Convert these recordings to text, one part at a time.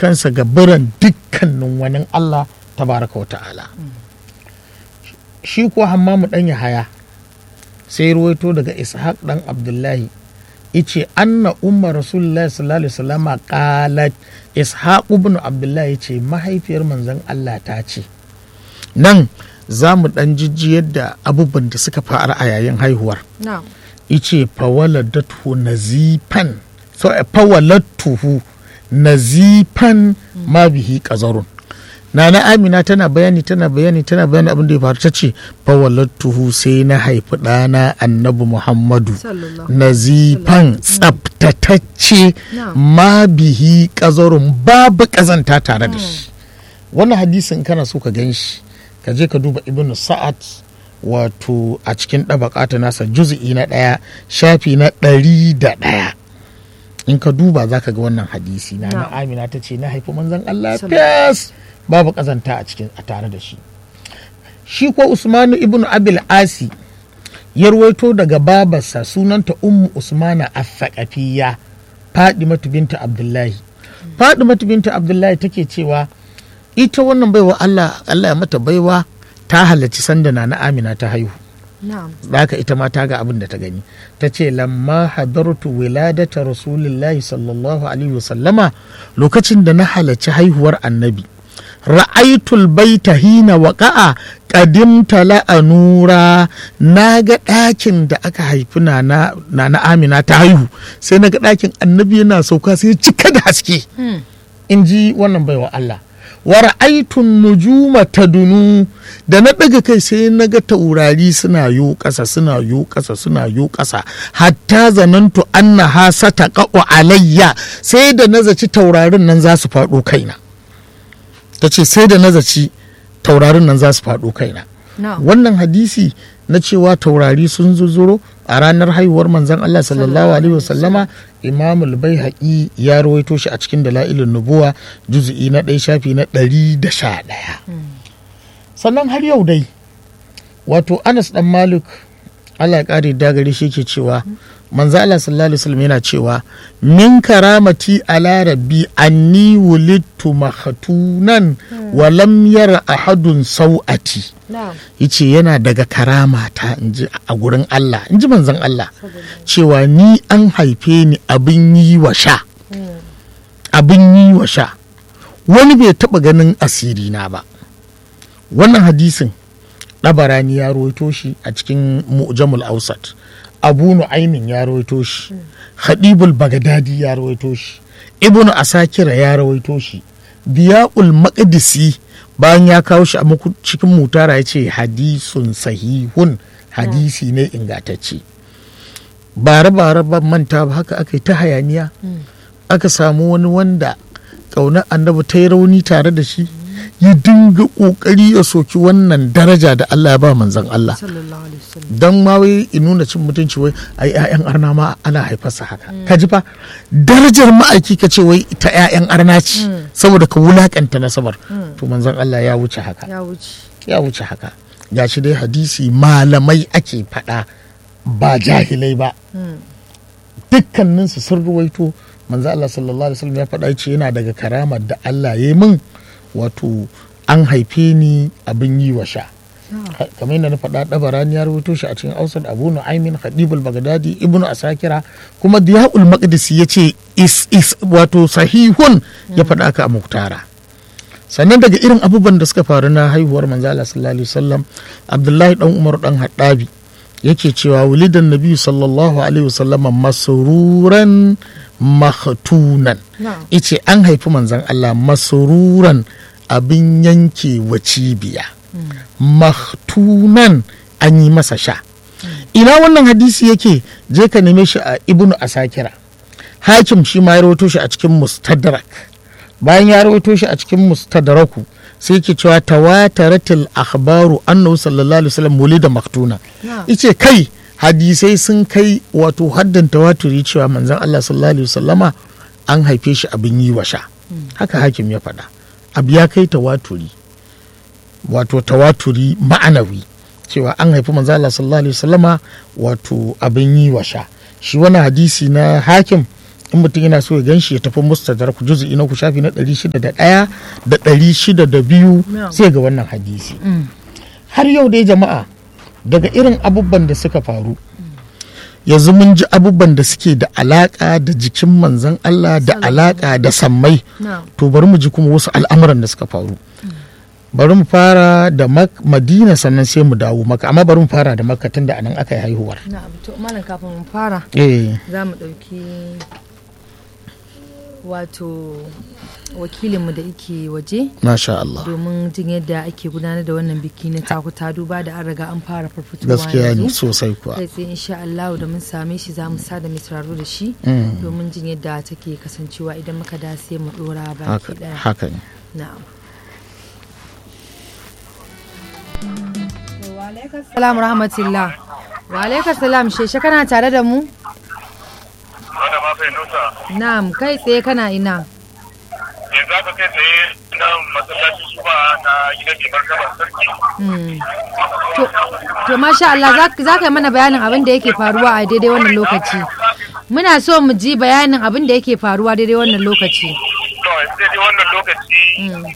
kansa ga biran dukkanin wani Allah tabaraka wa ta'ala shi ko hammamu dan haya sai ruwaito daga ishaq dan abdullahi ice anna umma rasulullahi sallallahu alaihi wasallama qalat ishaq ibn abdullahi yace mahaifiyar manzon Allah ta ce nan za mu dan jijji yadda abubuwan da suka faru a yayin haihuwar na'am ice fawaladatu nazifan so fawaladtuhu nazifan ma bihi qazarun Nana Amina tana bayani tana bayani tana bayani abin da ya faru ta ce fawalattuhu sai na haifi ɗana annabi Muhammadu sallallahu nazifan tsaftatacce Na'am. ma bihi ƙazarun babu ƙazanta tare da shi wannan hadisin kana so ka gan shi ka je ka duba ibn sa'ad wato a cikin ɗabaƙata nasa juz'i na ɗaya shafi na ɗari da ɗaya in ka duba za ka ga wannan hadisi na na Na'am. amina ta ce na haifi manzon Allah Sallallahu fes babu ƙazanta a cikin a tare da shi shi ko usmanu ibn abil asi ya ruwaito daga babarsa sunanta ummu usmana affaqafiyya fadimatu binta abdullahi fadimatu binta abdullahi take cewa ita wannan baiwa Allah Allah ya mata baiwa ta halarci sanda na na amina ta haihu na'am da haka ita ma ta ga abin da ta gani ta ce lamma hadartu wiladata rasulillahi sallallahu alaihi wasallama lokacin da na halarci haihuwar annabi ra'aitul baita hina waƙa'a ƙadimta la'anura na ga ɗakin da aka haifi na na amina ta haihu sai na ga ɗakin annabi yana sauka sai ya cika da haske in ji wannan baiwa Allah wa ra'aitun nujuma tadunu da na ɗaga kai sai na ga taurari suna yo ƙasa suna yo ƙasa suna yo ƙasa hatta zanantu anna ha sata alayya sai da na zaci taurarin nan za su faɗo kaina ta ce sai da na zaci taurarin nan za su faɗo kaina na'am wannan hadisi na cewa taurari sun zuzuro a ranar haihuwar manzon Allah sallallahu alaihi wasallama imamul bai ya rawaito shi a cikin dala'ilin nubuwa juzu'i na ɗaya shafi na ɗari da sha ɗaya sannan har yau dai wato anas dan malik Allah ya ƙare dagare shi ke cewa manzo Allah sallallahu alaihi wasallam yana cewa min karamati ala rabbi anni wulidtu makhtunan wa lam yara ahadun sau'ati na'am yace yana daga karama ta inji a gurin Allah inji manzon Allah cewa ni an haife ni abin yi wa sha abin yi wa sha wani bai taba ganin asiri na ba wannan hadisin ɗabarani ya rawaito shi a cikin mu'jamul ausat abu nu'aimin ya rawaito shi hadibul bagadadi ya rawaito shi ibnu asakira ya rawaito shi biya'ul maqdisi bayan ya kawo shi a muku- cikin mutara ya ce hadisun sahihun hadisi ne ingantacce bare bare ban manta ba haka aka yi ta hayaniya aka samu wani wanda ƙaunar annabi ta yi rauni tare da shi ya dinga ƙoƙari ya soki wannan daraja da Allah ya ba manzon Allah sallallahu alaihi wasallam don ma wai in nuna cin mutunci wai ai ƴaƴan arna ma ana haifarsa haka ka ji fa darajar ma'aiki ka ce wai ta ƴaƴan arna ce saboda ka wulakanta nasabar to manzon Allah ya wuce haka ya wuce ya wuce haka gashi dai hadisi malamai ake faɗa ba jahilai ba dukkaninsu sun ruwaito manzo Allah sallallahu alaihi wasallam ya faɗa ce yana daga karamar da Allah ya yi min wato an haife ni abin yi wa sha kamar yadda na faɗa ɗabarani ya rubuto shi a cikin ausar abu nu'aymin khadibul bagdadi ibnu asakira kuma diyaul maqdisi ya ce is is wato sahihun ya faɗa ka a muktara sannan daga irin abubuwan da suka faru na haihuwar manzo Allah sallallahu alaihi wasallam abdullahi dan umar dan haddabi yake cewa wulidan nabi sallallahu alaihi wasallama masururan makhtunan na'am ice an haifi manzon Allah masururan abin yanke wa cibiya makhtunan an yi masa sha ina wannan hadisi yake je ka neme shi a ibnu asakira hakim shi ma ya rawaito shi a cikin mustadrak bayan ya rawaito shi a cikin mustadraku sai ke cewa tawataratil akhbaru annahu sallallahu alaihi wasallam wulida maktuna na'am ice kai hadisai sun kai wato haddan tawaturi cewa manzon Allah sallallahu alaihi wasallama an haife shi abin yi wa sha haka hakim ya faɗa abu ya kai tawaturi wato tawaturi ma'anawi cewa an haifi manzon Allah sallallahu alaihi wasallama wato abin yi wa sha shi wani hadisi na hakim in mutum yana so ya gan shi ya tafi mustadrak juz'i na ku shafi na 601 da 602 No. sai ga wannan hadisi Mm. har yau dai jama'a daga irin abubuwan da suka faru yanzu mun ji abubuwan da suke da alaka da jikin manzon Allah da alaka da sammai na'am to bari mu ji kuma wasu al'amuran da suka faru bari mu fara da Mak- madina sannan sai mu dawo maka amma bari mu fara da makka tun da anan aka yi haihuwar na'am to malam kafin mu fara eh za mu ɗauki wato wakilinmu da yake waje masha Allah domin jin yadda ake gudanar da wannan biki na takuta duba da an riga an fara farfitowa gaskiya ne yanzu sosai kuwa kai tsaye insha Allah da mun same shi za mu sa da mai sauraro da shi Mm. domin jin yadda take kasancewa idan muka da sai mu dora haka baki daya haka ne na'am Salamu rahmatullah. Wa alaikas salam sheshe kana tare da mu? wanda ma fahimta Na'am, kai tsaye kana ina. yanzu aka kai tsaye na masallacin shuba na gidan mai martaba sarki Mm. To, to masha Allah za- za ka yi mana bayanin abin da yake faruwa a daidai wannan lokaci. Muna so mu ji bayanin abin da yake faruwa daidai wannan lokaci. to yanzu dai wannan lokaci Mm.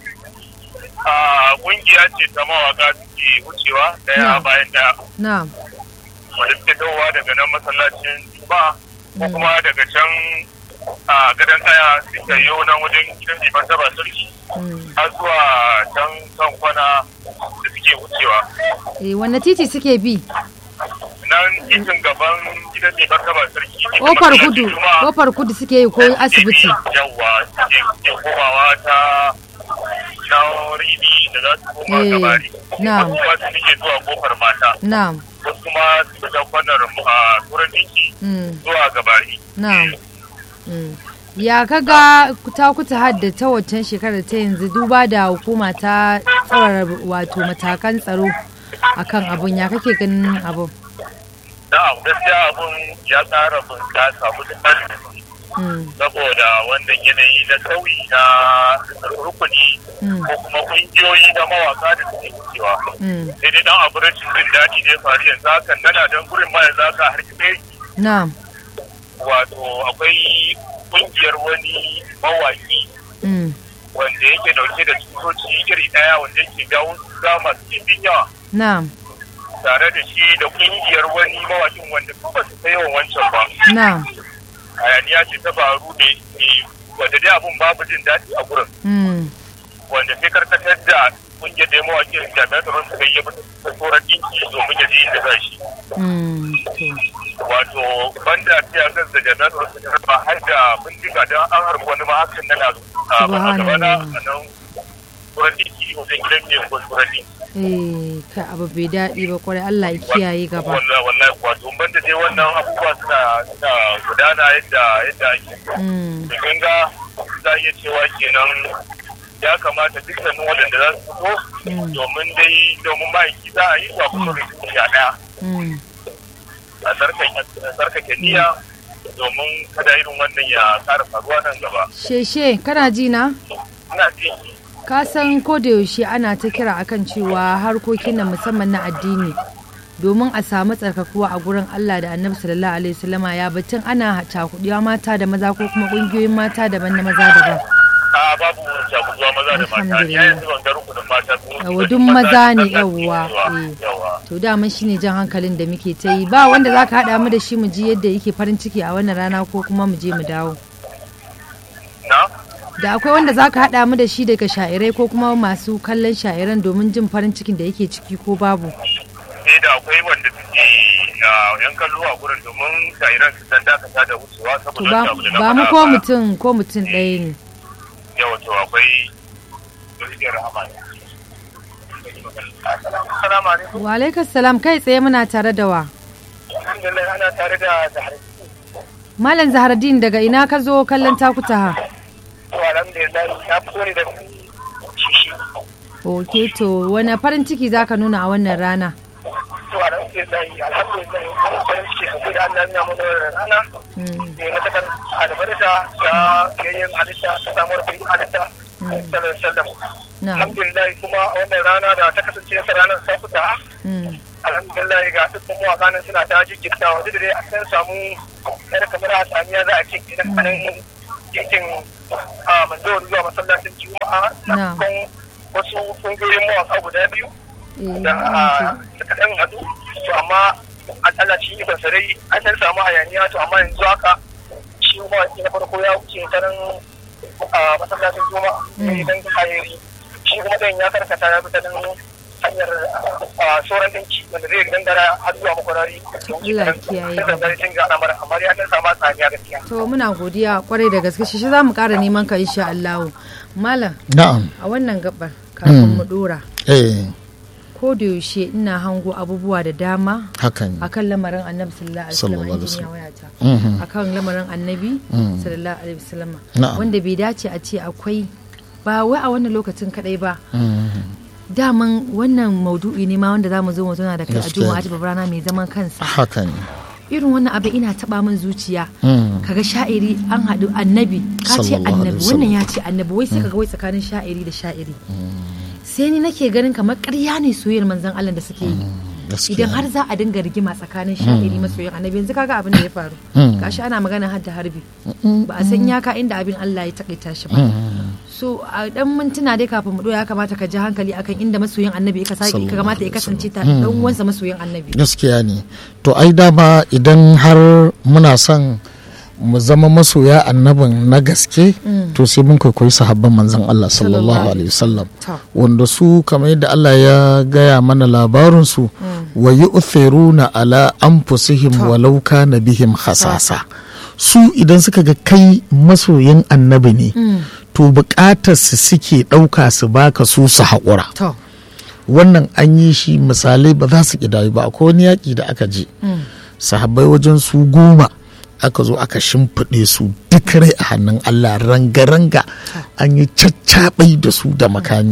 a kungiya ce ta mawaka suke wucewa daya Na. bayan daya Na'am. wanda suke dawowa daga nan masallacin shuba ko kuma daga can a gadon kaya suka yi nan wajen gidan mai martaba sarki Mm. har zuwa can kan kwana da suke wucewa Eh, wanne titi suke bi? nan titin gaban gidan mai martaba sarki titin Kofar masallacin kudu, Juma'a. kofar kudu suke yi ko asibiti. yawwa ke ke komawa ta na ribi da za su koma Eh, gabari na'am. wasu kuma su nike zuwa kofar mata Na'am. wasu kuma su ta kwanar a turan dinki Mm. zuwa gabari Na'am. Mm. Ya kaga ta kuta hadda ta waccan shekarar ta yanzu duba da hukuma ta tsawara wato matakan tsaro akan abun ya kake ganin abun? da gaskiya abun ya tsara bunƙasa mutukar Mm. saboda wannan yanayi na sauyi na rukuni Mm. ko kuma kungiyoyi na mawaka da suke wucewa Mm. sai dai dan abu rashin jin daɗi ne faru yanzu hakan nana don gurin ma yanzu haka har kiɗe Na'am. wato akwai kungiyar wani mawaki Mm. wanda yake dauke da tutoci iri daya wanda yake jawo ga masu ɗimbin yawa Na'am. tare da shi da kungiyar wani mawakin wanda su ba su kai yawan wancan ba Na'am. hayaniya ce ta faru ne ne wanda dai abun babu jin daɗi a gurin Mm. wanda sai karkatar da kungiyar da mawakin jami'an tsaron suka yi mata tsoron ɗinki domin ya je inda za shi Mm. To. wato banda fiya da jami'an tsaron suka raba har da bindiga don an harbi wani ma hakan na na a gaba na a nan tsoron ɗinki wajen gidan mai tsoron ɗinki Eh, ka abu bai daɗi ba kwarai Allah ya kiyaye gaba. wallahi wallahi wato ban da dai wannan abubuwa suna suna gudana yadda yadda ake Mm. da kin ga za a iya cewa kenan ya kamata dukkanin waɗanda za su fito Mm. domin dai domin ma'aiki za a yi wa kuma da sha ɗaya Mm. a tsarkake a tsarkake niyya domin kada irin wannan ya ƙara faruwa nan gaba Sheshe, kana ji na? ina ji Ka san ko da yaushe ana ta kira akan cewa harkokin nan musamman na addini domin a samu tsarkakuwa a gurin Allah da Annabi sallallahu alaihi wasallama ya batun ana cakuɗiya mata da maza ko kuma ƙungiyoyin mata daban na maza daban. a babu shakuzuwa maza da mata ya yanzu wanga rukunin mata su Yawa, duk maza ne, yawwa, eh. yawa To daman shine jan hankalin da muke ta yi ba wanda za ka haɗa mu da shi mu ji yadda yake farin ciki a wannan rana ko kuma mu je mu dawo. na Da akwai wanda za ka haɗa mu da shi daga sha'irai ko kuma masu kallon sha'iran domin jin farin cikin da yake ciki ko babu. sai da akwai wanda suke a, yan kallo a gurin domin shairan su dan dakata da wucewa To saboda ba, wani abu da na ba mu faɗa ko ba. mutum ko mutum ɗaya ne. yawa to akwai dukkan rahama ne Assalamu alaikum. Wa alaikas salam kai tsaye muna tare da wa. Alhamdulillah ana tare da Zahra. Malam Zahardin daga ina ka zo kallon takutaha. To alhamdulillah na fito ne da shishi. Ok to wani farin ciki za ka nuna a wannan rana. To alhamdulillah alhamdulillah ana farin ciki sosai da Allah ya mana wannan rana. Mm, Ne na takar albarka da yayyen halitta ta samuwar kai halitta. Sallallahu alaihi wasallam. Na. Alhamdulillah kuma a wannan rana da ta kasance ta ranar safuta mm, a alhamdulillah ga dukkan mawaka nan suna ta jikirtawa duk da dai an samu yar kamar a samiya za a ce idan kanan cikin manzawar zuwa masallacin juma'a na kan wasu kungiyoyin mawaka guda biyu da suka ɗan haɗu to amma a tsallaci ikon sarai an san samu hayaniya to amma yanzu haka shi mawaki na farko ya wuce ta nan masallacin juma'a ne dan hayari shi kuma ɗan ya karkata ya bi ta nan hanyar sauran ɗinki wanda zai gangara har zuwa makwarari Allah kiyaye gaba sun ga al'amar amma ya dan samu tsaniya gaskiya to muna godiya kwarai da gaske shi za mu ƙara neman ka insha Allah malam na'am a wannan gabar kafin mu dora eh ko da yaushe ina hango abubuwa da dama hakan akan lamarin annabi sallallahu alaihi wasallam Sallallahu alaihi injiniya wayata Mhm. akan lamarin annabi Mm. sallallahu alaihi wasallam Na'am. wanda bai dace a ce akwai ba wai a wannan lokacin kadai ba Mhm. daman wannan maudu'i ne ma wanda za mu zo mu zauna da kai a Gaskiya juma'a ne. ta babbar rana mai zaman kansa haka ne irin wannan abin ina taba min zuciya Mm. kaga sha'iri an haɗu annabi ka ce Sallallahu annabi alaihi wannan ya ce annabi wai sai kaga wai tsakanin sha'iri da sha'iri sai ni nake ganin kamar ƙarya ne soyayyar manzon Allah da suke yi gaskiya idan har za a dinga rigima tsakanin sha'iri masoyin annabi yanzu kaga abin da ya faru Mm. gashi ana magana har da harbi ba a san yaka inda abin Allah ya takaita shi ba so a dan mintuna dai kafin mu ya kamata ka ji hankali akan inda masoyin annabi ka sake ka kamata ya kasance ta dan uwansa masoyin annabi gaskiya ne to ai dama idan har muna son mu zama masoya annabin na gaske to sai mun kwaikwayi sahabban manzon Allah sallallahu alaihi wasallam To. wanda su kamar yadda Allah ya gaya mana labarin su wa yu'thiruna ala anfusihim walau kana bihim khasasa su idan suka ga kai masoyin annabi ne to bukatar su suke ɗauka su baka su su haƙura to wannan an yi shi misalai ba za su ƙidayu ba akwai wani yaƙi da aka je sahabbai wajen su goma aka zo aka shimfiɗe su duk rai a hannun Allah ranga-ranga an yi caccaɓai da su da makami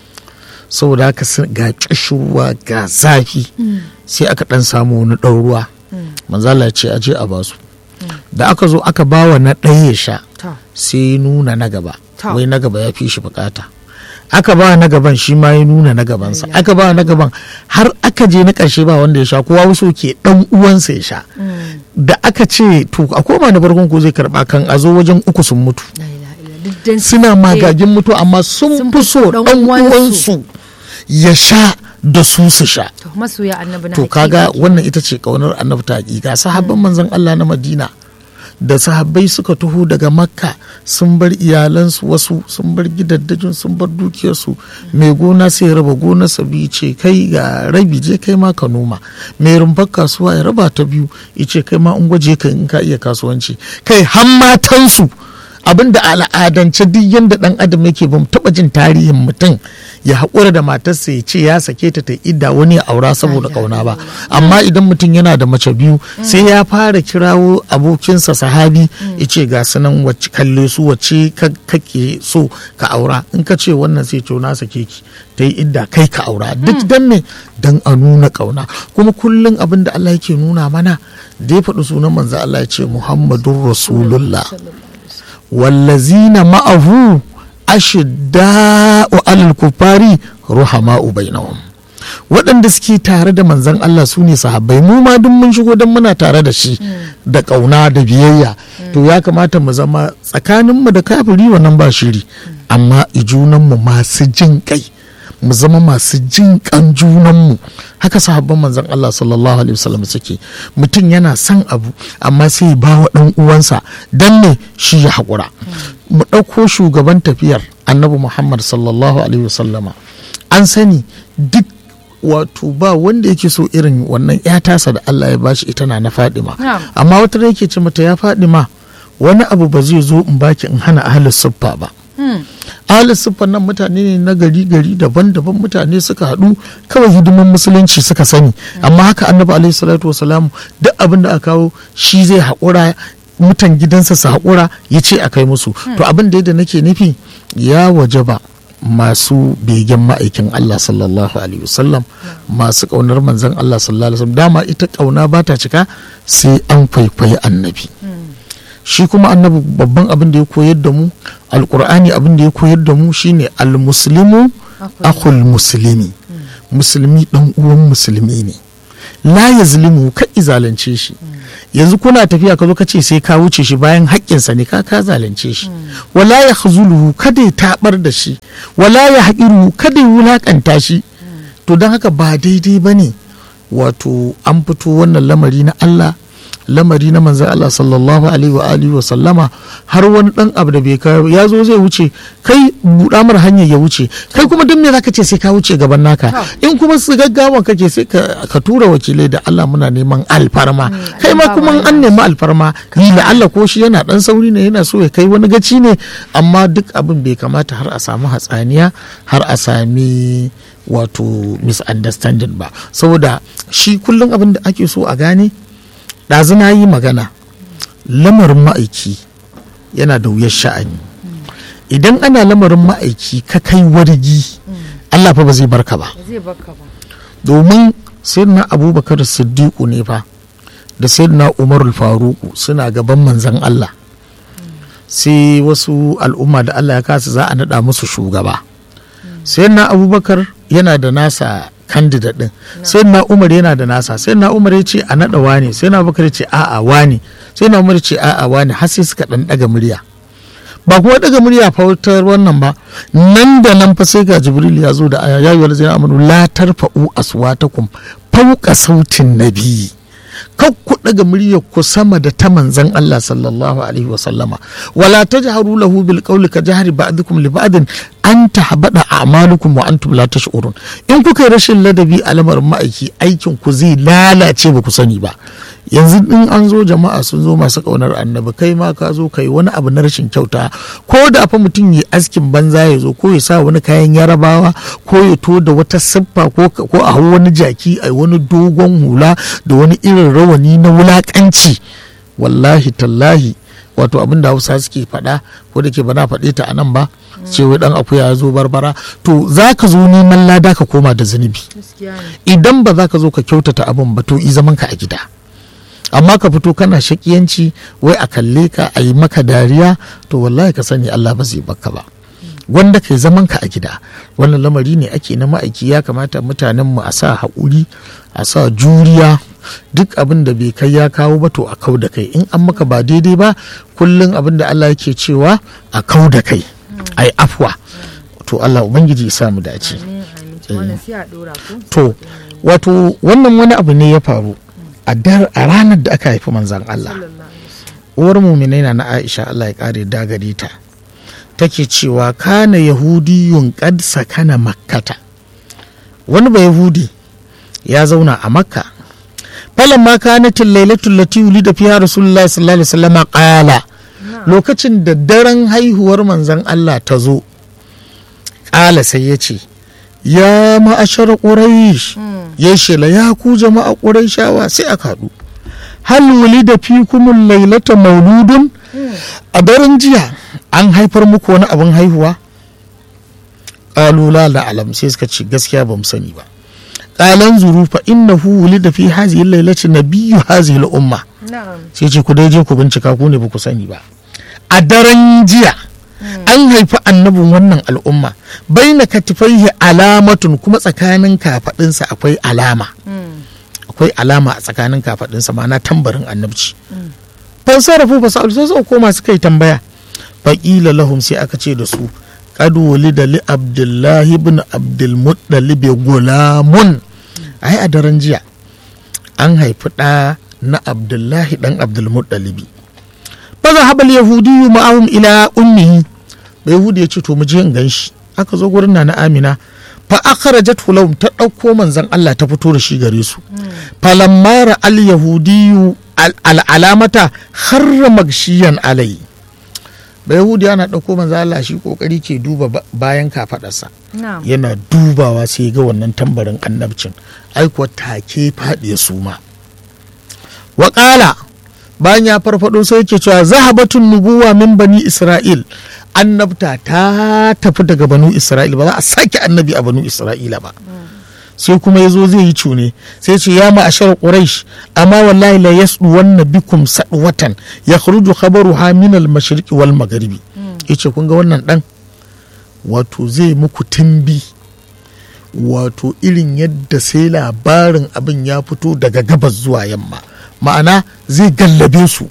saboda haka sun- ga ƙishirwa ga zafi sai aka ɗan samu wani ɗan ruwa manzala ya ce a je a basu da aka zo aka bawa na ɗaya ya sha to sai ya nuna na gaba To. wai na gaba ya fi shi bukata aka ba na gaban shi ma ya nuna na gabansa aka ba na gaban har aka je na ƙarshe ba wanda ya sha kowa wasu ke dan uwansa ya sha da aka ce to a koma na farkon ko zai karba kan a zo wajen uku sun mutu la ilaha illa duk dan suna magagin mutu amma sun Sun fi fi so ɗan dan uwansu. uwansu ya sha da su su sha to masoya annabi na to hakika kaga kenan. wannan ita ce kaunar annabi ta hakika sahabban manzon Allah na Madina da sahabbai suka taho daga makka sun bar iyalansu wasu sun bar gidaddajin sun bar dukiyarsu mai gona sai ya raba gonarsa biyu ce kai ga rabi je kai ma ka noma mai rumfar kasuwa ya raba ta biyu ya ce kai ma in gwaje ka in ka iya kasuwanci kai har matansu abinda a al'adance duk yadda dan adam yake bamu taba jin tarihin mutum ya haƙura da matarsa ya ce ya sake ta ta idda wani ya aura saboda kauna ba amma idan mutum yana da mace biyu sai ya fara kirawo abokinsa sahabi ya ce ga su nan wacce kalle su wacce ka- kake so ka aura in ka ce wannan sai ce na sake ki ta yi idda kai ka aura duk dan ne dan a nuna kauna kuma kullum abin da Allah yake nuna mana da ya faɗi sunan manzo Allah ya ce Muhammadun Rasulullah wallazina ma'ahu ashidda'u alal kufari ruhama'u bainahum waɗanda suke tare da manzon Allah su ne sahabbai mu ma duk mun shigo don muna tare da shi da ƙauna da biyayya to ya kamata mu zama tsakaninmu da kafiri wannan ba shiri amma ijunanmu masu jin kai mu zama masu jin kan junanmu haka sahabban manzon Allah sallallahu alaihi wasallam suke mutum yana son abu amma sai ya bawa dan uwansa dan ne shi ya haƙura mu ɗauko shugaban tafiyar annabi Muhammad sallallahu alaihi wasallama an sani duk wato ba wanda yake so irin wannan ya tasa da Allah ya bashi ita na na Fadima Na'am. amma wata da yake ce mata ya Fadima wani abu ba zai zo in baki in hana ahlus suffa ba ahalin siffar nan mutane ne na gari gari daban-daban mutane suka haɗu kawai hidiman musulunci suka sani amma haka annabi alaihi salatu wasalamu duk abin da aka kawo shi zai haƙura mutan gidansa su haƙura ya ce a kai musu to abin da yadda nake nufi ya wajaba masu begen ma'aikin Allah sallallahu alaihi wasallam masu ƙaunar manzon Allah sallallahu alaihi wasallam dama ita ƙauna ba ta cika sai an kwaikwayi annabi shi kuma annabi babban abin da ya koyar da mu alkur'ani abin da ya koyar da mu shine almuslimu akhul muslimi musulmi dan uwan musulmi ne la ya zulimu ka zalunce shi yanzu kuna tafiya ka zo ka ce sai ka wuce shi bayan haƙƙinsa ne ka ka zalunce shi wala ya khazuluhu kada ya tabar da shi wala ya haƙiru kada ya wulaƙanta shi to don haka ba daidai ba ne wato an fito wannan lamari na Allah lamari na manzan Allah sallallahu alaihi wa alihi wa sallama har wani dan abu da bai kawo ya zo zai wuce kai buɗa mar hanyar ya wuce kai kuma duk me zaka ce sai ka wuce gaban naka in kuma su gaggawa kake sai ka tura wakilai da Allah muna neman alfarma kai ma kuma an nemi alfarma ni da Allah ko shi yana dan sauri ne yana so ya kai wani gaci ne amma duk abin bai kamata har a samu hatsaniya har a sami wato misunderstanding ba saboda shi kullum abin da ake so a gane ɗazu na yi magana lamarin ma'aiki yana da wuyar sha'ani idan ana lamarin ma'aiki ka kai wargi Allah fa ba zai barka ba domin sayyidina abubakar siddiqu ne fa da sayyidina umarul faruku suna gaban manzan Allah sai wasu al'umma da Allah ya kasa za a naɗa musu shugaba sayyidina abubakar yana da nasa candidate din sai na umar yana da nasa sai na umar ya ce a naɗa wani sai na bakar ce a'a wani sai na umar ce a'a wani har sai suka ɗan ɗaga murya ba kuma ɗaga murya fautar wannan ba nan da nan fa sai ga jibril ya zo da aya ya yi wani zai amanu la tarfa'u aswatakum fauka sautin nabi kan ku daga muryar ku sama da ta manzan Allah sallallahu alaihi wa sallama wala tajharu lahu bil qawli ka jahri ba'dukum li ba'din an tahbada a'malukum wa antum la tash'urun in kuka yi rashin ladabi a lamarin ma'aiki aikin ku zai lalace ba ku sani ba yanzu in an zo jama'a sun zo masu kaunar annabi kai ma ka zo kai wani abu na rashin kyauta ko da fa mutum ya askin banza ya zo ko ya sa wani kayan yarabawa ko ya to da wata siffa ko a hau wani jaki a wani dogon hula da wani irin rawani na wulakanci wallahi tallahi wato abin da hausa suke faɗa ko da ke bana faɗe ta a nan ba ce wai dan akuya ya zo barbara to za ka zo neman lada ka koma da zunubi idan ba za ka zo ka kyautata abin ba to i zaman ka a gida amma ka fito kana shakiyanci wai a kalle ka a yi maka dariya to wallahi ka sani Allah ba zai baka ba wanda kai zaman ka a gida wannan lamari ne ake na ma'aiki ya kamata mutanen mu a sa haƙuri a sa juriya duk abin da bai kai ya kawo ba to a kau da kai in an maka ba daidai ba kullum abin da Allah yake cewa a kau da kai ai afwa to Allah ubangiji ya samu dace to wato wannan wani abu ne ya faru a ranar da aka haifi manzan Allah uwar muminai na Aisha Allah ya kare dagari ta take cewa kana yahudiyun qad sakana makkata wani ba yahudi ya zauna a makka falan ma kanatin lailatul lati da fiha rasulullahi sallallahu alaihi wasallam qala lokacin da daren haihuwar manzan Allah ta zo ƙala sai ya ce ya ma'ashar ƙuraish ya shela ya ku jama'a ƙuraishawa sai aka haɗu hal wuli da fi kumun lailata mauludun a daren jiya an haifar muku wani abin haihuwa ƙalula la alam sai suka ce gaskiya ba mu sani ba ƙalan zuru fa innahu wuli da fi hazihi lailati nabiyyu hazihi umma sai ce ku dai je ku bincika ku ne ba ku sani ba a daren jiya an haifi annabin wannan al'umma bai na katifaihi alamatun kuma tsakanin kafaɗinsa akwai alama akwai alama a tsakanin kafaɗinsa ma'ana tambarin annabci fansarafu ba sa'adu sai suka koma suka yi tambaya faƙila lahum sai aka ce da su qad da li abdullahi ibn abdul muttalib gulamun ai a daren jiya an haifi ɗa na abdullahi ɗan abdul muttalibi فذهب اليهودي معهم الى امه yahudi ya ce to mu je in ganshi aka zo gurin na amina fa akhrajat lahum ta dauko manzon Allah ta fito da shi gare su falamma al yahudiyu al alamata kharra magshiyan alai ba yahudi yana dauko manzon Allah shi kokari ke duba bayan kafadarsa yana dubawa sai ga wannan tambarin annabcin ai kuwa take faɗi suma wa bayan ya farfado sai yake cewa zahabatun nubuwa min bani isra'il annabta ta tafi daga banu isra'il ba za a sake annabi a banu isra'ila ba sai kuma ya zo zai yi cune sai ce ya ma'ashar quraish amma wallahi la yasdu wanna bikum sadwatan ya khruju khabaruha min al mashriqi wal magharibi yace kun ga wannan dan wato zai muku timbi wato irin yadda sai labarin abin ya fito daga gabas zuwa yamma ma'ana zai gallabe su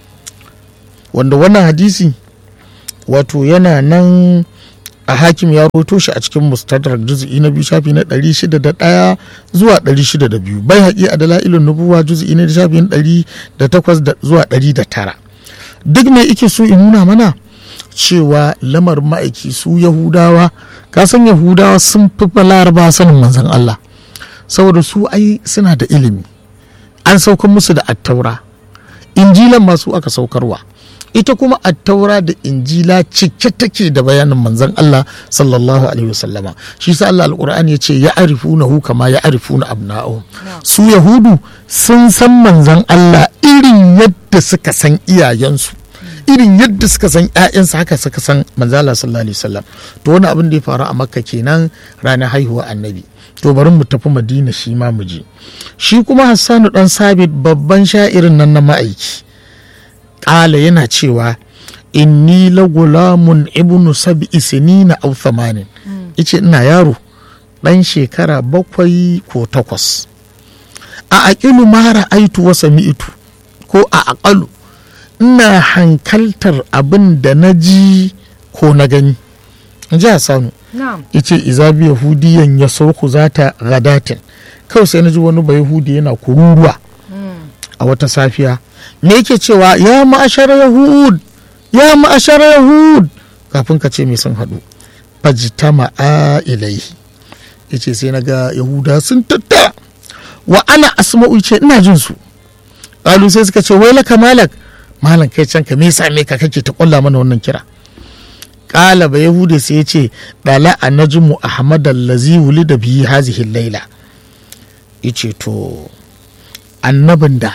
wanda wannan hadisi wato yana nan a hakim ya roto shi a cikin mustadrak juz'i na biyu shafi na 601 zuwa 602 bai haƙi a dala'ilun nubuwa juz'i na shafi na 108 zuwa 109 duk mai ike so in nuna mana cewa lamar ma'aiki su yahudawa kasan yahudawa sun fi laraba sanin manzon Allah saboda su ai suna da ilimi an saukar musu da attaura injilan masu aka saukarwa ita kuma attaura da injila cike take da bayanin manzon Allah sallallahu alaihi wasallama shi sa Allah alqur'ani ya ce ya arifunahu kama ya arifuna abna'u su yahudu sun san manzon Allah irin yadda suka san iyayensu irin yadda suka san ƴaƴansu haka suka san manzon Allah sallallahu alaihi wasallam to wani abin da ya faru a makka kenan ranar haihuwa annabi to bari mu tafi madina shi ma mu je shi kuma hassanu dan sabit babban sha'irin nan na ma'aiki ƙala yana cewa inni la gulamun ibnu sab'i sinina aw thamanin ice ina yaro ɗan shekara bakwai ko takwas a aqilu ma ra'aitu wa sami'tu ko a aqalu ina hankaltar abin da na ji ko na gani in ji Hassanu yace iza bi yahudiyan ya sauku zata gadatin kawai sai na ji wani ba yahudi yana kururuwa a wata safiya me yake cewa ya ma'ashar yahud ya ma'ashar yahud kafin ka ce me sun haɗu fajtama a ilaihi yace sai na ga yahuda sun tattara wa ana asma'u ce ina jin su ƙalu sai suka ce wai laka malak malam kai can ka me same ka kake ta ƙulla mana wannan kira ƙala ba yahudi sai ya ce ɗala a najmu ahmad allazi wulida bihi hazihi laila yace to annabin da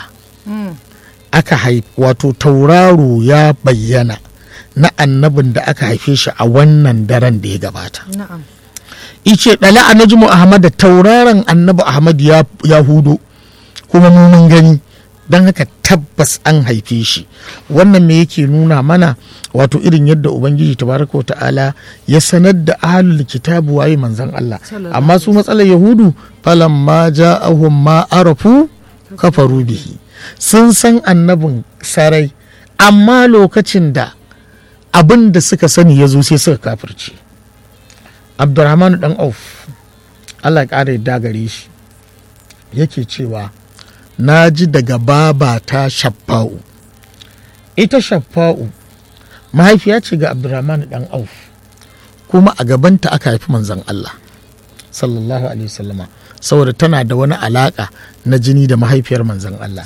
aka haifi wato tauraro ya bayyana na annabin da aka haife shi a wannan daren da ya gabata ice ɗala a najmu ahmad da tauraron annabi ahmad ya hudo kuma mun gani don haka tabbas an haife shi wannan me yake nuna mana wato irin yadda ubangiji tabaraka ta'ala ya sanar da ahlul kitabu waye manzon Allah amma su matsalar yahudu falamma ja'ahum ma arafu kafaru bihi sun san annabin sarai amma lokacin da abin da suka sani ya zo sai suka kafirce abdurrahman dan auf allah ya ƙara yadda gare shi yake cewa na ji daga babata shaffa'u ita shaffa'u mahaifiya ce ga abdurrahman dan auf kuma a gabanta aka haifi manzon allah sallallahu alaihi wasallama saboda tana da wani alaka na jini da mahaifiyar manzon Allah.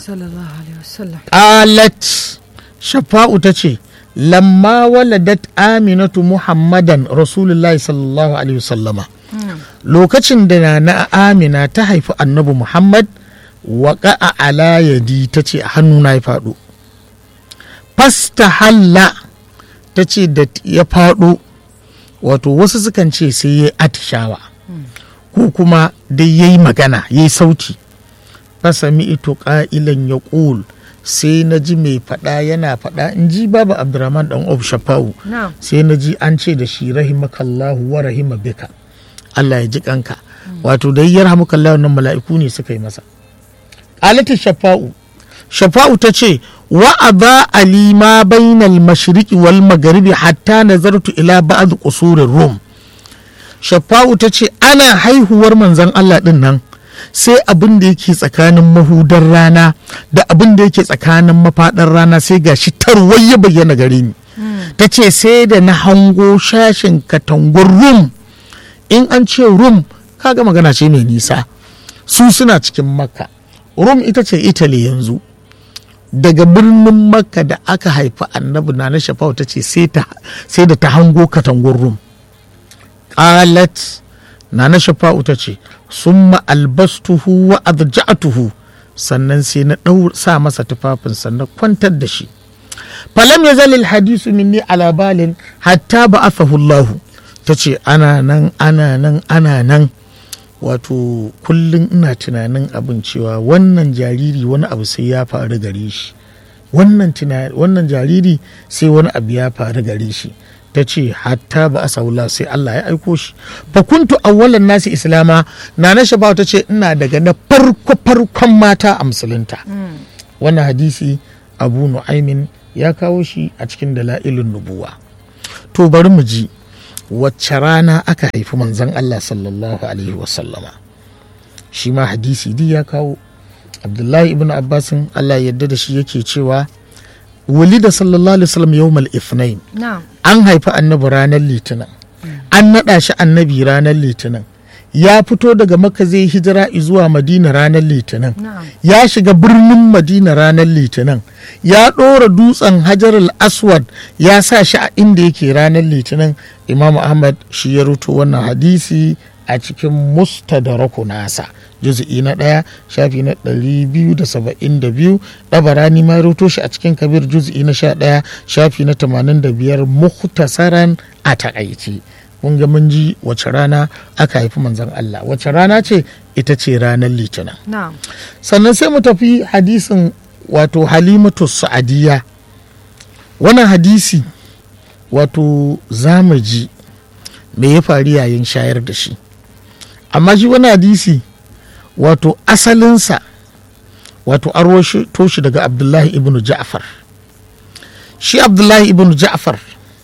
Qalat Shafa'u ta ce, lamma waladat Aminatu Muhammadan Rasulullahi sallallahu alaihi wasallama. Lokacin da na Amina ta haifi annabi Muhammad waƙa a alayadi ta ce a hannuna ya faɗo. Fasta halla ta ce da ya faɗo, wato wasu sukan ce sai ya atishawa. ko kuma dai ya yi magana ya yi sauti fasami ito ƙa'ilan ya ƙul sai na ji mai faɗa yana faɗa in ji babu abdurrahman ɗan of shafa'u sai na ji an ce da shi rahimakallahu wa rahima bika Allah ya ji kanka wato da yi yarhamukallahu nan mala'iku ne suka yi masa ƙalata shafa'u shafa'u ta ce wa aba ali ma bainal mashriqi wal magharibi hatta nazartu ila ba'd qusurir rum shafa'u ta ce ana haihuwar manzan Allah ɗin nan sai abin da yake tsakanin mahudar rana da abin da yake tsakanin mafaɗar rana sai ga shi tarwai ya bayyana gare ni ta ce sai da na hango shashin katangun rum in an ce rum kaga magana ce mai nisa su suna cikin makka rum ita ce italy yanzu daga birnin makka da aka haifi annabi na na shafa'u ta ce sai da ta hango katangun rum qalat nana shafa'u ta ce summa albastuhu wa adja'atuhu sannan sai na ɗau sa masa tufafin sannan kwantar da shi falam ya zalil hadisu minni ala balin hatta ba Allah ta ce ana nan ana nan ana nan wato kullum ina tunanin abin cewa wannan jariri wani abu sai ya faru gare shi wannan jariri sai wani abu ya faru gare shi ta ce hatta ba a saula sai Allah ya aiko shi fa kuntu awwalan nasi islama na na shaba ta ce ina daga na farko farkon mata a musulunta wannan hadisi abu nu'aimin ya kawo shi a cikin dala'ilin nubuwa to bari mu ji wacce rana aka haifi manzon Allah sallallahu alaihi wasallama shi ma hadisi di ya kawo abdullahi ibn abbasin Allah ya yarda da shi yake cewa walida sallallahu alaihi wasallam yawmal ithnain na'am an haifi annabi ranar litinin an naɗa shi annabi ranar litinin ya fito daga maka zai hijira zuwa madina ranar litinin na'am ya shiga birnin madina ranar litinin ya ɗora dutsen hajar aswad ya sa shi a inda yake ranar litinin imam ahmad shi ya ruto wannan hadisi a cikin mustadaraku nasa juzu'i na ɗaya shafi na ɗari biyu da saba'in da biyu ɗabarani ma ya ruto shi a cikin kabir juzu'i na sha ɗaya shafi na tamanin da biyar muhtasaran a takaici kun ga mun ji wace rana aka haifi manzon Allah wace rana ce ita ce ranar litinin na'am sannan sai mu tafi hadisin wato halimatu sa'adiyya wannan hadisi wato za mu ji me ya faru yayin shayar da shi amma shi wani hadisi wato asalinsa wato an to shi daga abdullahi ibn ja'far shi abdullahi ibn ja'far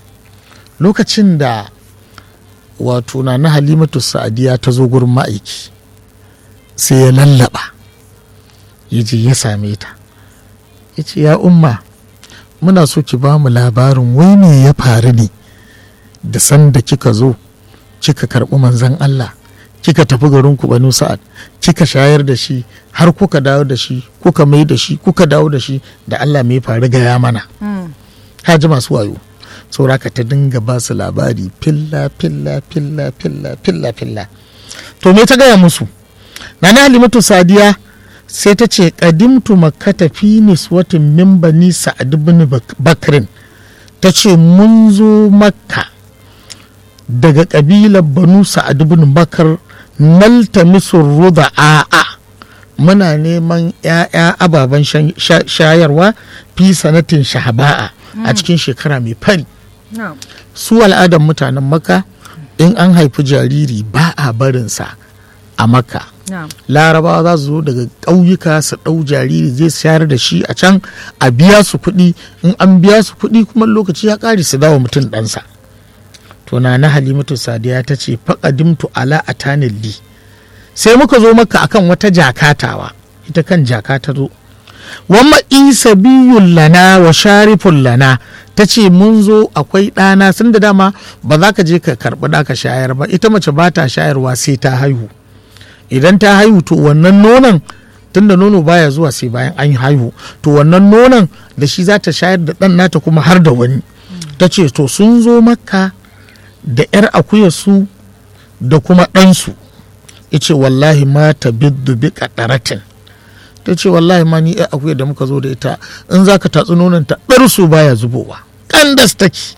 lokacin da wato na na halimatu sa'adiyya ta zo gurin ma'aiki sai ya lallaba ya je ya same ta ya ce ya umma muna so ki ba mu labarin wai me ya faru ne da sanda kika zo kika karɓi manzan Allah kika tafi garin ku banu sa'ad kika shayar da shi har kuka dawo da shi kuka mai da shi kuka dawo da shi da Allah mai faru gaya mana Mm. ka ji masu wayo sauraka ta dinga ba su labari filla filla filla filla filla filla to me ta gaya musu nana halimatu sadiya sai ta ce kadimtu makkata fi niswatin min bani sa'ad ibn Bak- bakrin ta ce mun zo makka daga kabilar banu sa'ad ibn bakar naltamisu ruda'a muna neman 'ya'ya ababen shan- sha- shayarwa fi sanatin shahaba'a a cikin shekara mai fari na'am su al'adar mutanen maka in an haifi jariri ba a barinsa a maka na'am larabawa za su zo daga ƙauyuka su ɗau jariri zai sayar da shi a can a biya su kuɗi in an biya su kuɗi kuma lokaci ya ƙare su dawo mutum ɗansa to na na halimatu sadiya ta ce faƙadimtu ala a tanilli sai muka zo maka akan wata jakatawa ita kan jaka ta zo wamma isa biyun lana wa sharifun lana ta ce mun zo akwai ɗana sun da dama ba za ka je ka karɓi ɗa ka shayar ba ita mace ba ta shayarwa sai ta haihu idan ta haihu to wannan nonon tunda nono baya zuwa sai bayan an haihu to wannan nonon da shi za ta shayar da ɗan nata kuma har da wani ta ce to sun zo makka da 'yar akuyarsu da kuma ɗansu ice wallahi ma ta biddu bi ƙaɗaratin ta ce wallahi ma ni 'yar akuyar da muka zo da ita in za ka tatsi nonon ta ɗarsu baya zubowa ƙandas take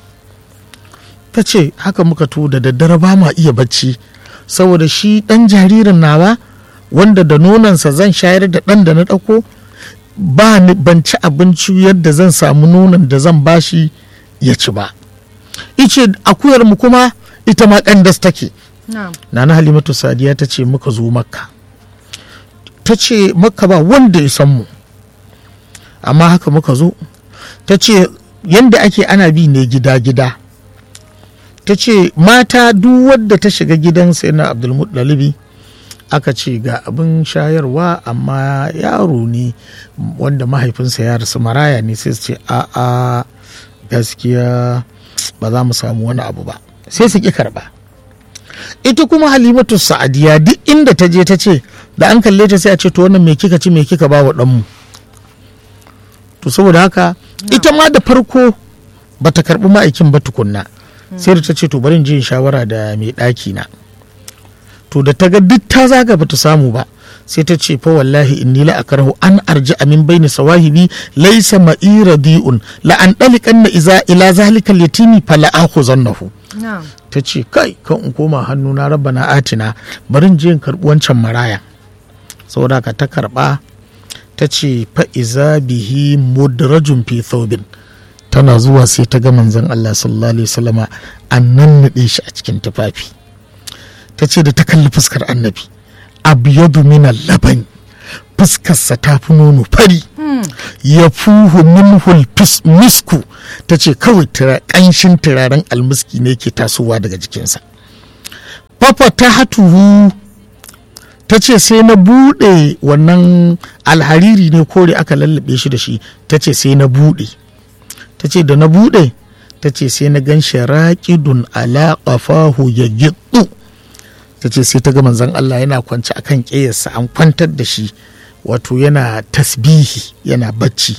ta ce haka muka to da daddare ba ma iya bacci saboda shi ɗan jaririn nawa wanda da nonansa zan shayar da ɗan da na ɗauko ba ni ban ci abinci yadda zan samu nonon da zan bashi ya ci ba ice akuyar mu kuma ita ma ƙandas take na'am nana halimatu sadiya ta ce muka zo makka ta ce makka ba wanda ya san mu amma haka muka zo ta ce yadda ake ana bi ne gida-gida ta ce mata duk wadda ta shiga gidan sai na abdulmuttalibi aka ce ga abin shayarwa amma yaro ne wanda mahaifinsa ya rasu maraya ne sai su ce a'a gaskiya ba za mu samu wani abu ba sai su ƙi karɓa ita kuma halimatu sa'adiya duk inda ta je ta ce da an kalle ta sai a ce to wannan me kika ci me kika ba wa ɗanmu to saboda haka ita ma da farko ba ta karɓi ma'aikin ba tukunna sai da ta ce to bari in je in shawara da mai ɗaki na to da ta ga duk ta zaga ba ta samu ba sai ta ce fa wallahi inni la akrahu an arji min baini sawahibi laysa ma'i radi'un la an dalikanna iza ila zalika litini fala akhuzannahu na'am ta ce kai kan in koma hannu na rabba na atina bari in je in karɓi wancan maraya saboda ka ta karɓa ta ce fa'iza bihi mudrajun fi thawbin ta tana zuwa sai ta ga manzon Allah sallallahu alaihi wasallama an nannaɗe shi a cikin tufafi ta ce da ta kalli fuskar annabi abyadu min labani fuskarsa ta fi nono fari ya fuhu minhul misku ta ce kawai ƙanshin turaren almiski ne ke tasowa daga jikinsa fafa ta hatuhu ta ce sai na buɗe wannan alhariri ne kore aka lallabe shi da shi ta ce sai na buɗe ta ce da na buɗe ta ce sai na gan sharaƙidun ala ƙafahu ya gitsu ta ce sai ta ga manzon Allah yana kwance akan ƙeyarsa an kwantar da shi wato yana tasbihi yana bacci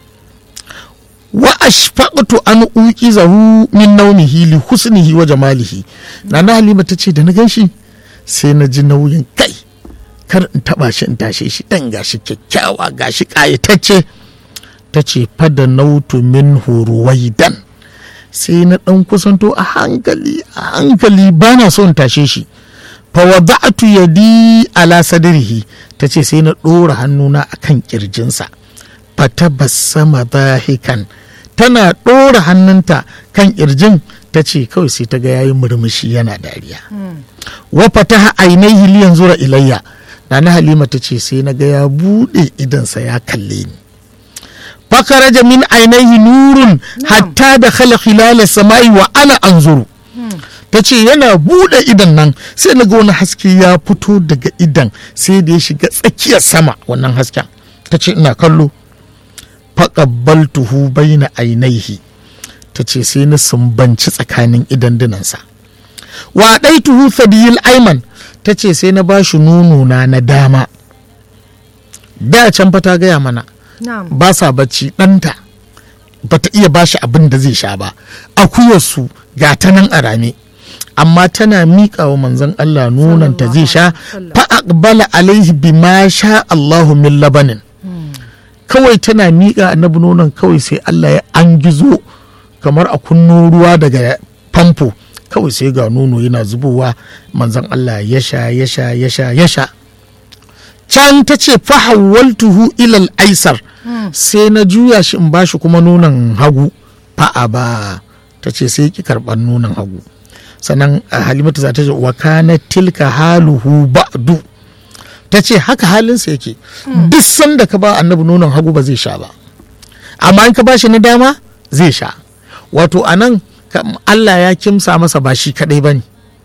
wa ashfaqtu an uqizahu min nawmihi li husnihi wa jamalihi nana halima ta ce da na gan shi sai na ji nauyin kai kar in taba shi in tashe shi dan gashi kyakkyawa gashi kayatacce ta ce fada nautu min huruwaidan sai na dan kusanto a hankali a hankali bana so in tashe shi fawada'atu yadi ala sadrihi ta ce sai na ɗora hannuna a kan ƙirjinsa fatabassama dahikan tana ɗora hannunta kan ƙirjin ta ce kawai sai ta ga yayi murmushi yana dariya wa fataha ainihi liyan zura ilayya na halima ta ce sai na ga ya buɗe idansa ya kalle ni fakaraja min ainihi nurun hatta da khala khilala samai wa ana anzuru ta ce yana buɗe idan nan sai na ga wani haske ya fito daga idan sai da ya shiga tsakiyar sama wannan hasken ta ce ina kallo faƙabbaltuhu baina ainihi ta ce sai na sumbanci tsakanin idan dinansa wa tuhu fadiyil aiman ta ce sai na bashi nununa na dama da can fa ta gaya mana ba sa bacci ɗanta ba ta iya bashi abin da zai sha ba akuyarsu ga ta nan a rame amma tana miƙa wa manzon Allah nunan ta zai sha fa'aqbala alaihi bima sha Allahu min labanin kawai tana miƙa annabi nonon kawai sai Allah ya an gizo kamar a kunno ruwa daga famfo kawai sai ga nono yana zubowa manzon Allah ya sha ya sha ya sha ya sha can ta ce fahawaltuhu ilal aisar sai na juya shi in bashi kuma nonon hagu fa'a ba ta ce sai ki karɓar nonon hagu sannan halimatu za ta ce wa kana tilka haluhu ba'du ta ce haka halinsa yake duk sanda ka ba annabi nonon hagu ba zai sha ba amma in ka ba shi na dama zai sha wato anan Allah ya kimsa masa ba shi kadai bane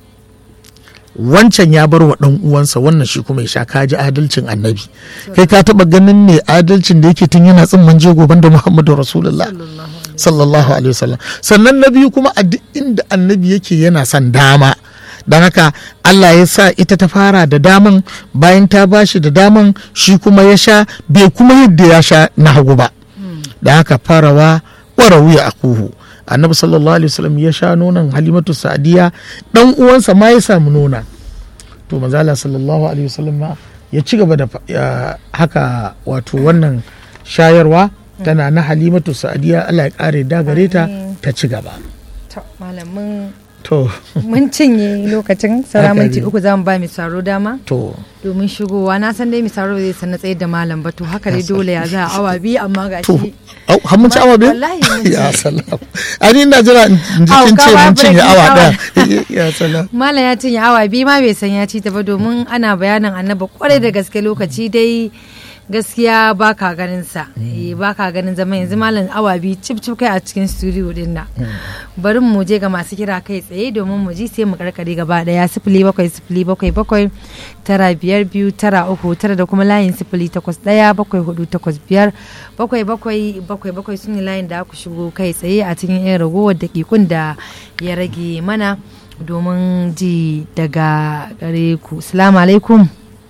wancan ya bar wa ɗan uwansa wannan shi kuma ya sha kaji adalcin annabi kai ka taba ganin ne adalcin da yake tun yana tsimman jego banda muhammadu rasulullah sallallahu alaihi wasallam sannan na biyu kuma a duk inda annabi yake yana son dama don haka Allah ya sa ita ta fara da daman bayan ta bashi da daman shi kuma ya sha bai kuma yadda ya sha na hagu ba da haka farawa wara wuya a kuhu annabi sallallahu alaihi wasallam ya sha nonon halimatu sa'diya dan uwansa ma ya samu nona to manzala sallallahu alaihi wasallam ma ya ci gaba da haka wato wannan shayarwa tana na halimatu sa'diya Allah ya kare da gare ta ta ci gaba to malamin to mun cinye lokacin saura minti uku za mu ba mi saro dama to domin shigowa na san dai mi saro zai san na tsayar da malam ba to haka dai dole ya za a awa biyu amma ga to shi au har mun ci awa biyu Wallahi mun ci. ya salam ani ina jira in ji Au, kin ka ce ba mun cinye break awa awa. daya ya salam malam ya cinye awa biyu ma bai san ya ci ta ba domin ana bayanin annaba kwarai da gaske lokaci dai gaskiya ba ka ganin sa Eh, ba ka ganin zama yanzu malam awa biyu cip cip kai a cikin studio din nan bari mu je ga masu kira kai tsaye domin mu ji sai mu karkare gaba daya sifili bakwai sifili bakwai bakwai tara biyar biyu tara uku tara da kuma layin sifili takwas daya bakwai hudu takwas biyar bakwai bakwai bakwai bakwai su ne layin da aka shigo kai tsaye a cikin yan ragowar dakikun da ya rage mana domin ji daga gare ku salamu alaikum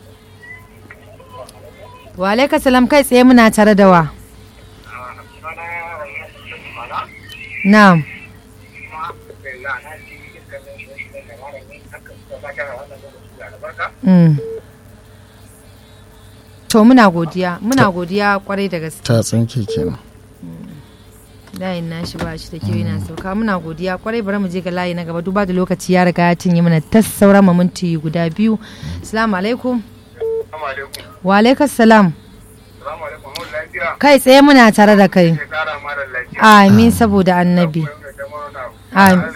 wa alaika salam kai tsaye muna tare da wa na'am Mm. to muna godiya muna godiya kwarai da gaske ta tsinke kenan layin nashi ba shi da kyau yana sauka muna godiya kwarai bari mu je ga layi na gaba duba da lokaci ya riga ya cinye mana tas sauran mu minti guda biyu assalamu alaikum wa alaikum salam lafiya kai tsaye muna tare da kai ya kara mara lafiya amin saboda annabi Amin.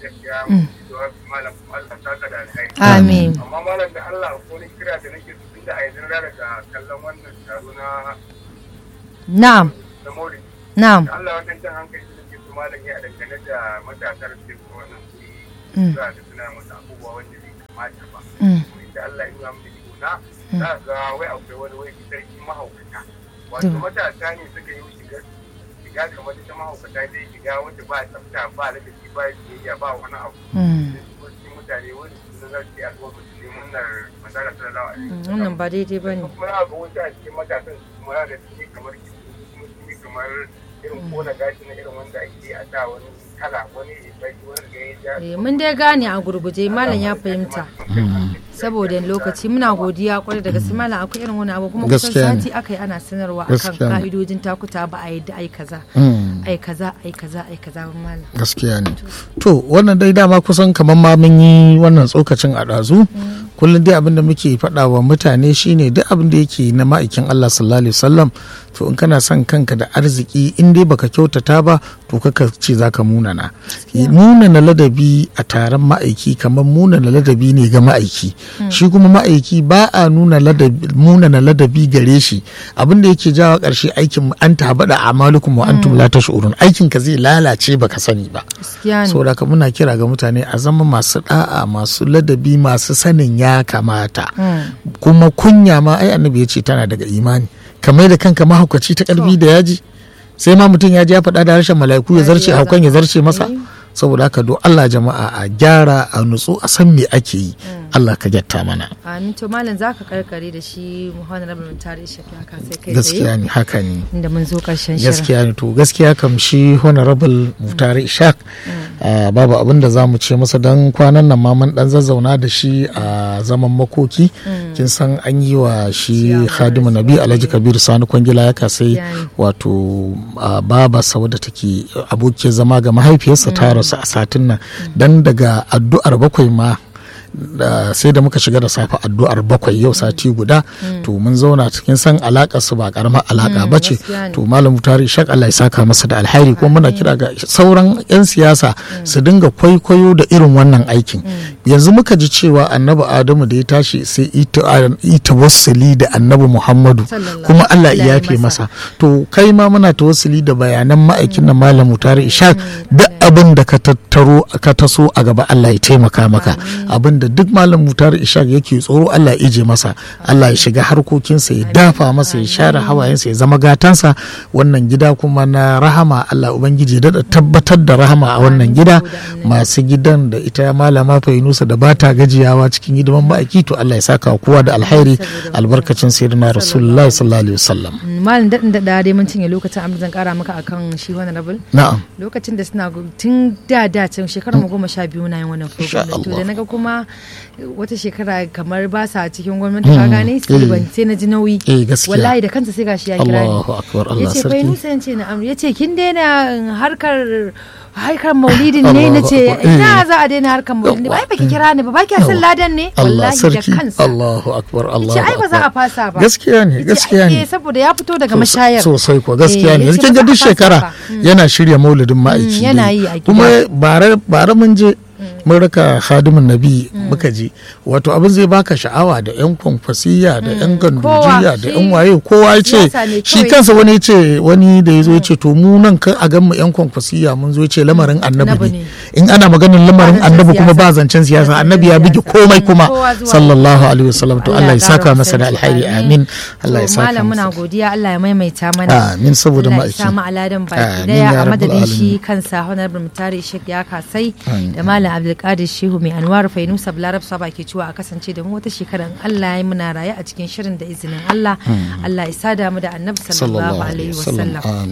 amin amma malam da Allah ko ni kira da nake su da a yanzu daga kallon wannan taro na na'am na Maulidi na'am da Allah wannan jan hankali da ke su malam ya dangane da matasar da ke wannan guri Mm. za da suna masa abubuwa wanda bai kamata ba Mm. da Allah ya nuna mu da na za ga wai akwai wani wai sarki mahaukata wato Mm. matasa ne suka yi shiga shiga kamar ta mahaukata dai shiga wanda ba tsafta ba ladabi ba biyayya ba wani abu Mm. wasu mutane wani su za su yi al'umma su ne murnar manzara sallallahu alaihi Mm, wasallam wannan ba daidai ba ne kuma za ga wasu a cikin matasan su kuma da su ne kamar kitu kuma su ne kamar irin kona gashi na irin wanda ake a da wani kala wani bai wani ga ya ja mun dai gane a gurguje malam ya fahimta saboda lokaci muna godiya kwarai da gaske malam akwai irin wani abu kuma kusan Gaskiya ne. sati aka yi ana sanarwa akan Gaskiya ne. ka'idojin takuta ba a yadda ai kaza Mm. ai kaza ai kaza ai kaza ba malam gaskiya ne to wannan dai dama kusan kamar ma mun yi wannan tsokacin a ɗazu kullum dai abin da muke faɗa wa mutane shine duk abin da yake na ma'aikin Allah sallallahu alaihi wasallam to in kana son kanka da arziki in dai baka kyautata ba to kaka ce zaka munana munana ladabi a taron ma'aiki kamar munana ladabi ne ga ma'aiki shi kuma ma'aiki ba a nuna ladabi munana ladabi gare shi abin da yake jawa ƙarshe aikin an tabada amalukum wa antum la tash'urun aikin ka zai lalace baka sani ba gaskiya ne saboda haka muna kira ga mutane a zama masu da'a masu ladabi masu sanin ya kamata kuma kunya ma ai annabi ya ce tana daga imani kamar da kanka mahaukaci ta karfi da yaji sai ma mutum ya ji ya faɗa da harshen mala'iku ya zarce haukan ya zarce masa saboda haka do Allah jama'a a gyara a nutsu a san me ake yi Allah ka gyatta mana amin to malam zaka karkare da shi muhammad rabin tare shi haka sai kai gaskiya tsaye ne haka ne inda mun zo karshen shirin gaskiya ne to gaskiya kam shi honorable mutare ishaq ah, babu abin da za mu ce masa don kwanan nan ma mun dan zazzauna da shi a zaman makoki kin san an yi wa shi khadimu nabi alhaji kabiru sani kwangila ya kasai Gaskiya ne. wato ah, baba wadda take abokiyar zama ga mahaifiyarsa ta rasu a satin nan dan daga addu'ar bakwai ma da sai da muka shiga da safe addu'ar bakwai yau sati guda to mun zauna cikin san alakar su ba karamar alaka ba ce gaskiya ne. to malam tari shak Allah ya saka masa da alhairi kuma muna kira ga sauran yan siyasa su dinga kwaikwayo da irin wannan aikin yanzu muka ji cewa annabi adamu da ya tashi sai ita ita wasuli da annabi muhammadu Sallallahu kuma Allah alaihi ya yafe masa. masa to kai ma muna tawassuli da bayanan ma'aikin na malam tari ishaq duk abin da ka tattaro ka taso a gaba Allah ya taimaka maka abin da duk malam mutar ishaq yake tsoro Allah ya ije masa Allah ya shiga harkokinsa ya dafa masa ya share hawayensa ya zama gatansa wannan gida kuma na rahama Allah ubangiji ya daɗa tabbatar da rahama a wannan gida masu gidan da ita malama fainusa da bata gajiyawa cikin hidiman ma'aiki to Allah ya saka wa kowa da alhairi albarkacin sayyidina rasulullahi sallallahu alaihi wasallam malam daɗin daɗa dai mun cinye lokacin amma zan kara maka akan shi wani rabin na'am lokacin da suna gu- tun da da can shekarar mu goma sha biyu na yin wannan program Insha to da Allah. naga kuma wata shekara kamar ba sa cikin gwamnati ka gane sai ban sai na ji nauyi eh gaskiya wallahi da kansa sai gashi ya kira ni Allahu akbar ya Allah ce bai sarki nusa yace na amri ya ce kin daina harkar harkar maulidin ne Allahu na ce akbar, eh. ina za a daina harkar maulidin ba ai baki kira ni ba baki san ladan ne Allah wallahi da sarki kansa Allahu akbar Allahu ce ai ba za a akbar fasa ba gaskiya ne Yace, gaskiya ai, ne eh, saboda ya fito daga Sos- mashayar sosai ko gaskiya Eh, ne yace yanzu kin ba ga za a duk fasa shekara ba. yana shirya maulidin ma'aiki yana dai. yi a gida. kuma bare bare mun je mun raka khadimin nabi muka je wato abin zai baka sha'awa da yan kwankwasiya da yan gandujiya da Kowa, yan shi waye kowa ya ce siyasa ne shi kawai. kansa wani ya ce wani da ya zo ya ce to mu nan kan a gan mu yan kwankwasiya mun zo ya ce lamarin annabi Annabi ne ne. in ana maganin lamarin Ba zancen annabi kuma ba siyasa. zancen siyasa Ba annabi ya zancen bige siyasa. komai kuma Kowa zuwa sallallahu alaihi wasallam to Allah ya saka ƙara masa da kusanci. alhairi amin Allah ya To, saka malam muna masa godiya Allah ya maimaita mana amin saboda Allah ya ma'aiki samu aladan baki Amin daya ya a rabbal madadin shi alamin. kansa honorable mutare shek ya kasai Amin. da malam abdulkadir shehu mai anwar fainusa balarab saba ke cewa a kasance da mu wata shekara in Allah ya yi muna raye a cikin shirin da izinin Allah Allah ya sada mu da annabi sallallahu alaihi wasallam Amin.